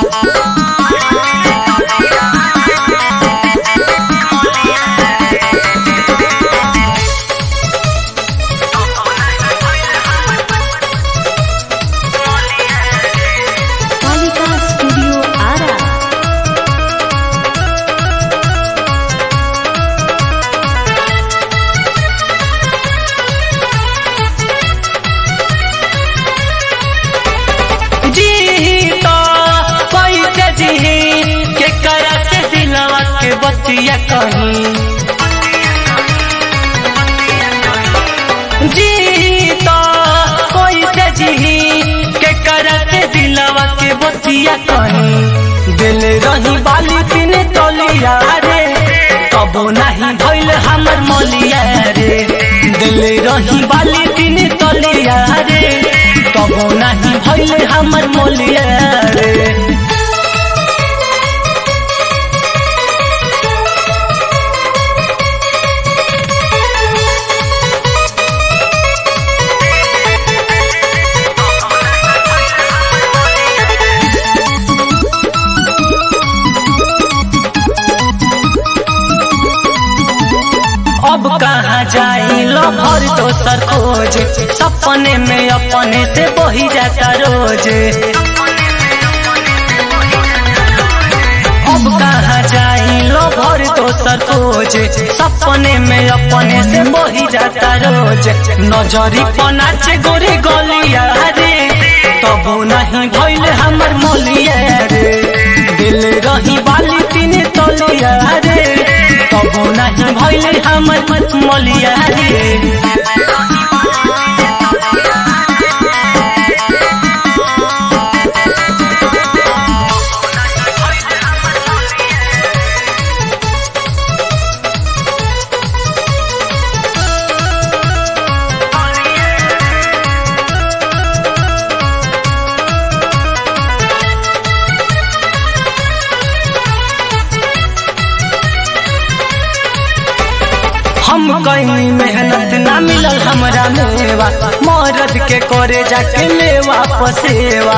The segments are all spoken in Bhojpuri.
कालिका स्टूडियो आरा जी तो कैसे जी के करा से दिलवा के बतिया कहीं जी तो कैसे जी के करा से दिलवा के बतिया कहीं दिल रही बाली पिन तलिया रे कबो नहीं भइल हमर मलिया रे दिल रही बाली पिन तलिया रे कबो नहीं भइल हमर मलिया रे अब कहाँ जाई लो भर दोसर खोज सपने में अपने से बही जाता रोज अब कहाँ जाई लो भर दोसर खोज सपने में अपने से बही जाता रोज नजरी पनाच गोरे गलिया रे तबो नहीं भइल हमर मोलिया रे दिल रही बाली तीन तलिया रे तबो नहीं भइल हमर मोलिया रे हम कहीं मेहनत ना मिलल हमरा मेवा मरद के करे जाके लेवा पसेवा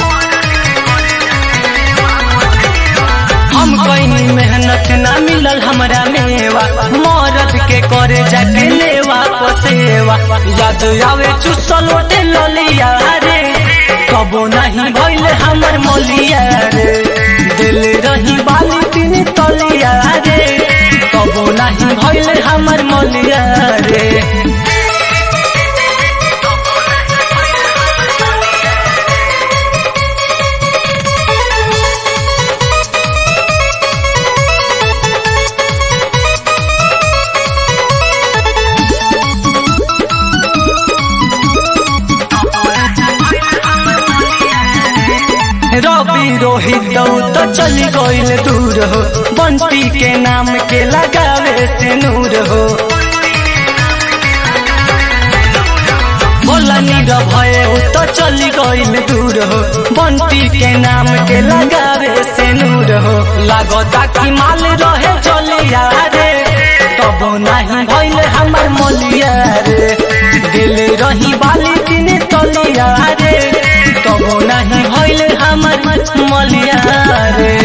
हम कहीं मेहनत ना मिलल हमरा मेवा मरद के करे जाके लेवा पसेवा याद आवे चुसल ओटे ललिया रे कबो नहीं भइल हमर मोलिया रे दिल रही बाली तीन तलिया रे कबो नहीं भइल हमर मोलिया रे रवि रोहित दौ तो चली गईल दूर हो बंटी के नाम के लगावे से नूर हो भोला नीर भये उ तो चली गईल दूर हो बंटी के नाम के लगावे से नूर हो लागता कि माल रहे चलिया रे तबो नहीं भइल हमर मोलिया रे दिल रही बाली तीन तलिया रे कबो नहीं भइल हमर मलिया रे